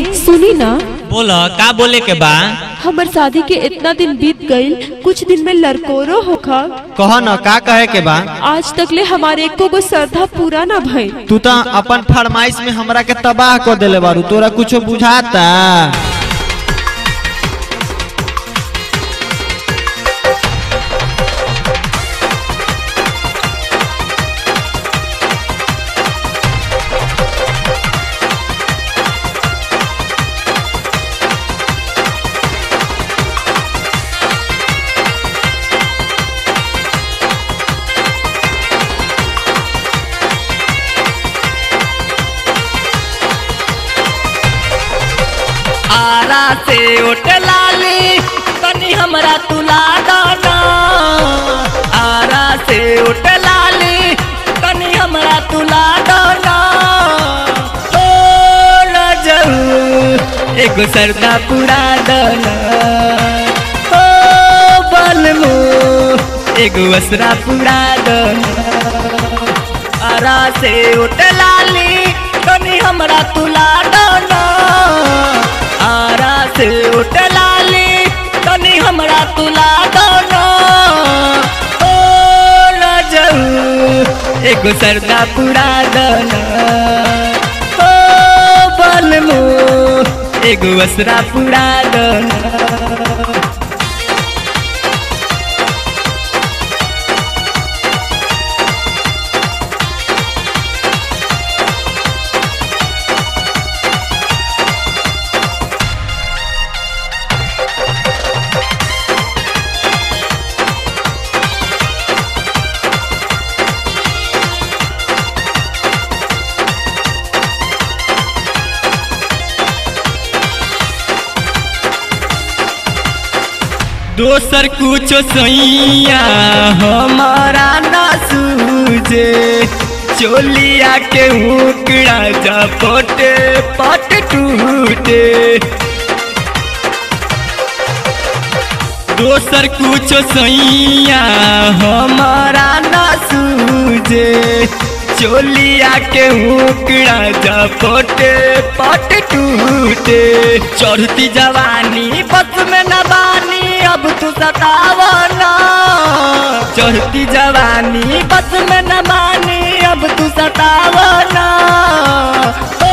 सुनी ना बोल का बोले के बा हमर शादी के इतना दिन बीत गईल कुछ दिन में लड़कोरो होखा कह न का कहे के बा आज तकले हमारे एको गो श्रद्धा पूरा ना भइल तू तो अपन फरमाइश में हमरा के तबाह कर देले बारू तोरा कुछो बुझाता आरा से उठ लाली तनी हमरा तुला दाना आरा से उठ लाली तनी हमरा तुला दाना ओ रजऊ एगो सरदा पुरा दाना ओ बलमू एगो असरा पुरा दाना आरा से उठ लाली तनी हमरा तुला दाना आरा से उठ लाली तनी हमरा तुला दाना ओ रजऊ एगो सरदा पुरा दाना ओ बलमू एगो असरा पुरा दाना दोसर कुछो सैया हमारा ना सूझे चोलिया के उकड़ा जा पटे पट टूटे दोसर कुछो सैया हमारा ना सूझे चोलिया के उकड़ा जा पटे पट टूटे चढ़ती जवानी बस में न बानी अब तू सतावना चढ़ती जवानी बस में न बानी अब तू सतावना ओ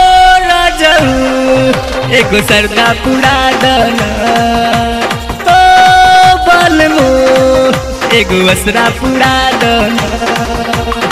रजऊ एगो सरदा पुरा दना ओ बलमू एगो असरा पुरा दना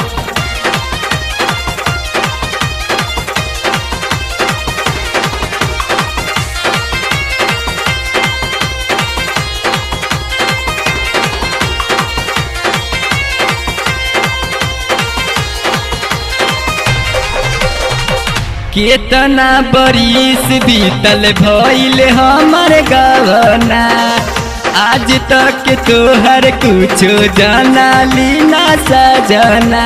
केतना बरिस बीतल भइल हमर गवना आज तक तोहर कुछो जाना लीना सजना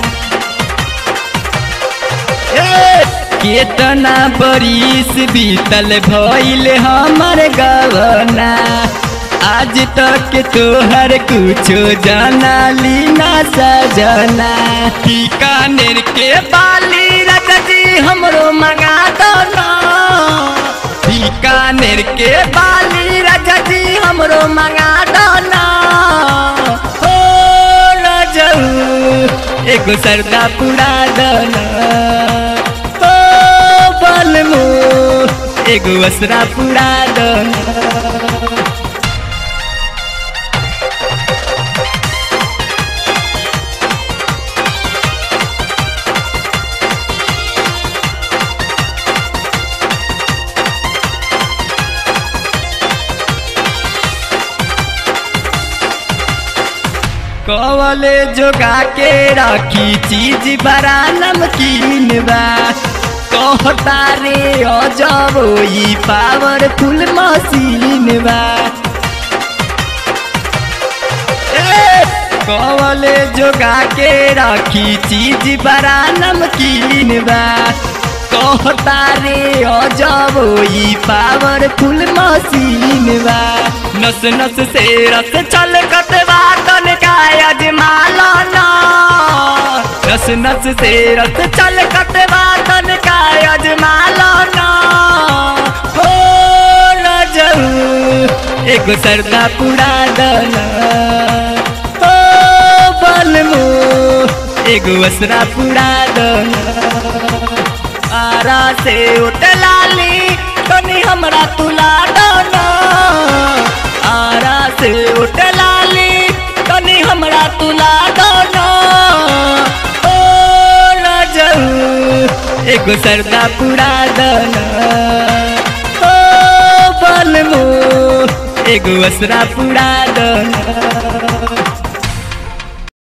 ए, केतना बरिस बीतल भइल हमर गवना आज तक तोहर कुछो जाना लीना सजना बीकानेर के बाली रजजी हमरो मंगा दो ना बीकानेर के बाली रजजी हमरो मंगा दो ना हो रजऊ एगो सरदा पुरा दना हो बलमू एगो असरा पुरा दना कवले जोगा के रखी चीज बड़ा नमकीन बा कहता रे अजब ई पावरफुल मशीन बा ए, कवले जोगा के रखी चीज बड़ा नमकीन बा कहता रे अजब ई पावरफुल मशीन बा नस नस से रस चल कतवा तन का अजमाला ना नस नस से रस चल कतवा तन का अजमाला ना एगो सरदा पुरा दना ओ बलमो एगो असरा पुरा दना आरा से उतलाली तनी हमरा तुला दना आरा से उतलाली तनी हमरा तुला दना ओ न जाऊ एगो सरदा पुरा दना ओ बलमो एगो असरा पुरा दना